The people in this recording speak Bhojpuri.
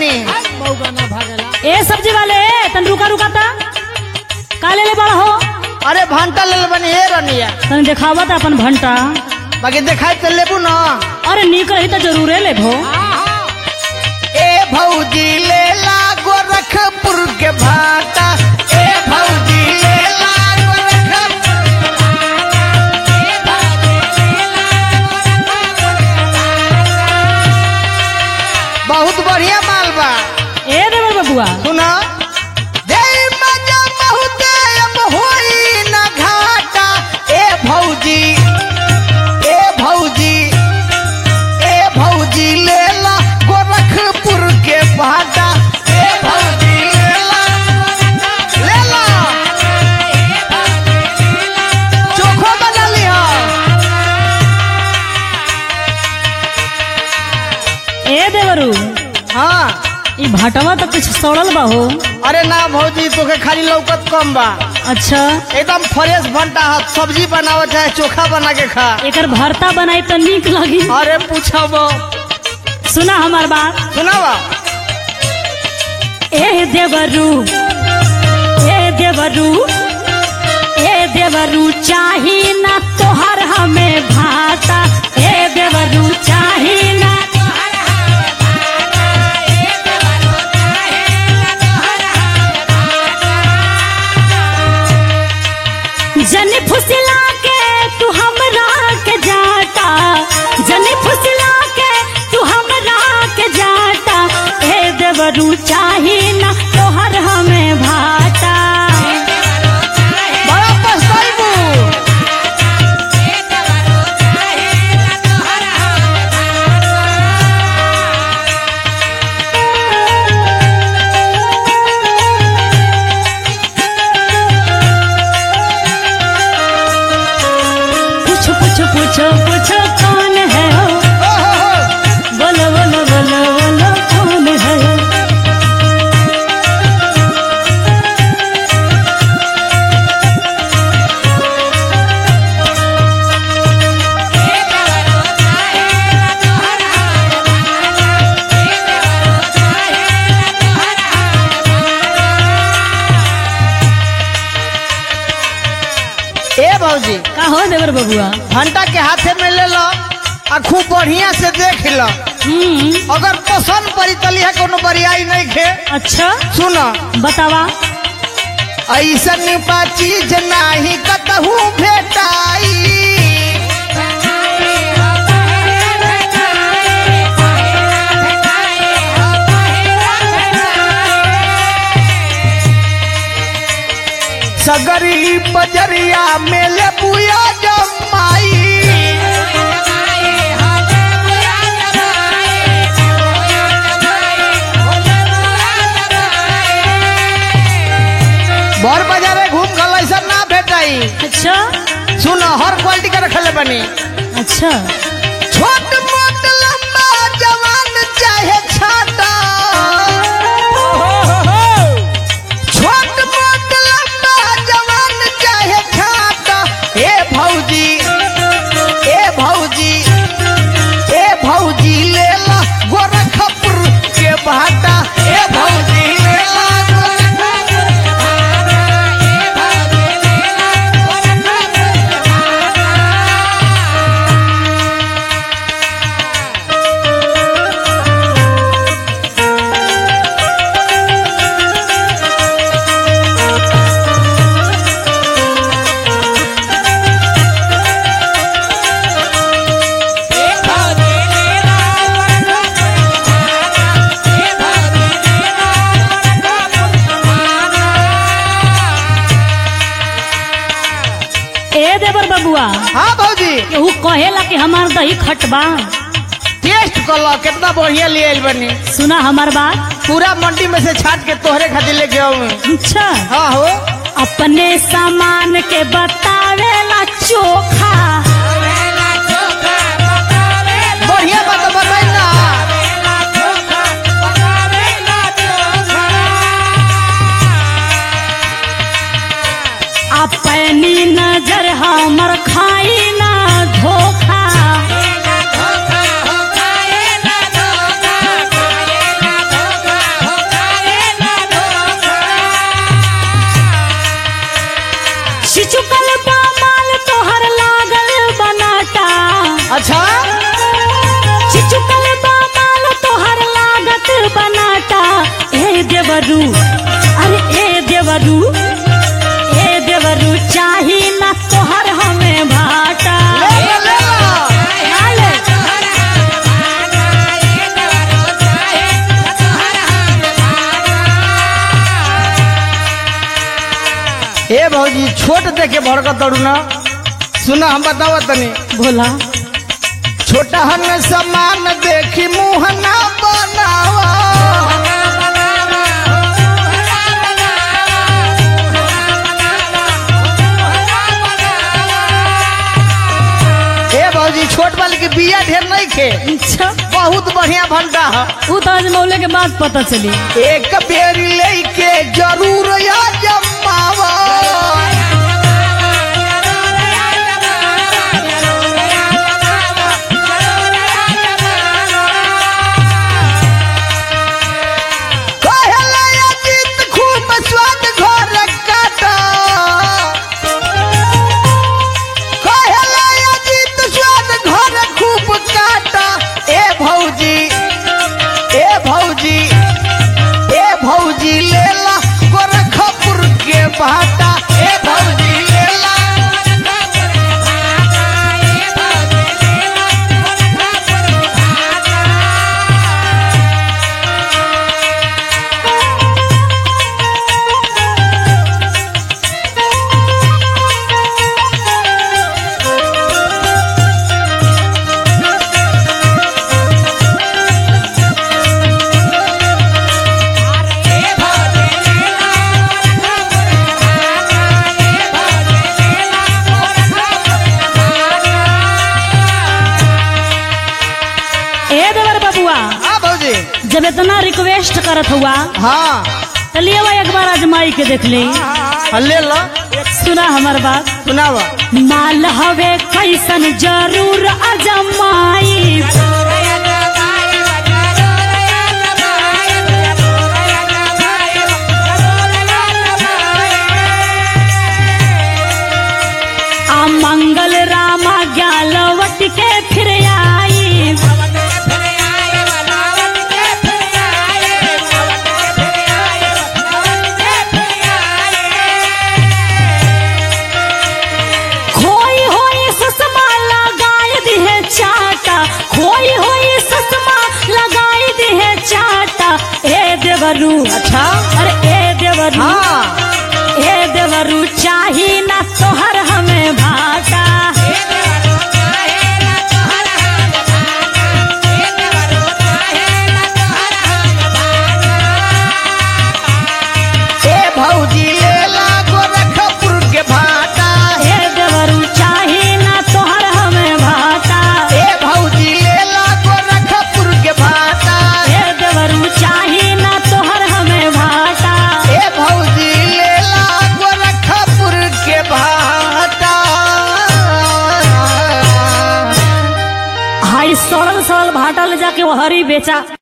बनी मौका ना भागेला ए सब्जी वाले तन रुका रुका ता का ले ले बड़ा हो अरे भंटा ले बनी हे रनिया तन देखावा ता अपन भंटा बाकी देखाई तो लेबू ना अरे नीक रही तो जरूरे लेबो ए भौजी ले ला गोरखपुर के भाटा ए भौजी ले ला गोरखपुर बहुत बढ़िया माल बा ए देवर बबुआ सुना दे मजा बहुत अब होई ना घाटा ए भौजी ए भौजी ए भौजी ले ला गोरखपुर के भाटा ए भौजी ले ला ले ला चोखो बना लिहा ए देवरू हाँ ई भाटवा तो कुछ सड़ल बा हो अरे ना भौजी तोके खाली लौकत कम बा अच्छा एकदम फ्रेश भंटा है सब्जी बनावत है चोखा बना के खा एकर भरता बनाई तो नीक लगी अरे पूछब सुना हमार बात सुनावा ए देवरू ए देवरू ए देवरू चाही ना तोहर हमें भाता ए देवरू चाही ना जनी फुसला के तू हमरा के जाता जनी फुसला के तू हमरा के जाता ए देवरू चाही ना तोहर हमें भाता बड़ा पछताइबू पूछो पूछो पूछो पूछो कौन है हो बोलो बोलो बोलो बोलो कौन है ए भौजी का हो देवर बबुआ भंटा के हाथे में ले लो आ खूब बढ़िया से देख लो हम्म अगर पसंद पड़ी तली है कोनो बरियाई नहीं खे अच्छा सुन बतावा ऐसन बा चीज नाही कतहू भेटाई सगरी बजरिया में ले बुया जमाई बर बाजारे घूम गल ऐसा ना भेटाई अच्छा सुन हर क्वालिटी का रखले बनी अच्छा छोट मोट लंबा जवान चाहे छाता छोट मोट लंबा जवान चाहे छाता ए भौजी ए भौजी ए भौजी ले ला गोरखपुर के भाटा ए भौजी ले ला ए देवर बबुआ हाँ भौजी केहू कहेला कि हमार दही खटबा टेस्ट कर लो कितना बढ़िया ले आइल बनी सुना हमार बात पूरा मंडी में से छाट के तोहरे खातिर लेके आऊं अच्छा हाँ हो अपने सामान के बतावेला चोखा बढ़िया बात बताई ना अपनी नजर हमर खाई ना धोखा चिचुकल बामाल तोहर लागल बनाटा अच्छा चिचुकल बामाल तोहर लागत बनाटा ए देवरू अरे ए देवरू ए देवरू चाही ना तोहर हमें भाटा ले लो, ले लो। नाले। ए भौजी छोट देखे भड़कत तड़ू ना सुना हम बतावा तनी भोला छोटा हन समान देखी मुंह ना बनावा ए भौजी छोट वाली के बिया ढेर नहीं खे अच्छा बहुत बढ़िया भंडा है वो तो आज मौले के बाद पता चली एक बेरी लेके जरूर या जमावा कहला अजीत खूब स्वाद घर काटा कहला अजीत स्वाद घर खूब काटा ए भौजी ए भौजी ए भौजी लेला गोरखपुर के भाटा ए भौजी लेला ए देवर बबुआ हाँ भौजी जब इतना रिक्वेस्ट करत हुआ हाँ तो लिए वो एक बार आजमाई के देख ली हाँ, ले लो सुना हमार बात सुनावा माल हवे कैसन जरूर अजमाई आ मंगल रामा ज्ञालवट के फिर आई खोई होई सुषमा लगाई दिहे चाटा खोई होई सुषमा लगाई दिहे चाटा ए देवरू अच्छा अरे ए देवरू हाँ ए देवरू चाही ना तोहर हमें भाटा ए भौजी लेला गोरखपुर के भाटा ए देवरू चाही ना तोहर हमें भाटा ए भौजी लेला गोरखपुर के भाटा ए देवरू चाही ना तोहर हमें भाटा ए भौजी लेला गोरखपुर के भाटा हाई सड़ल सड़ल भाटा ले जाके वो हरी बेचा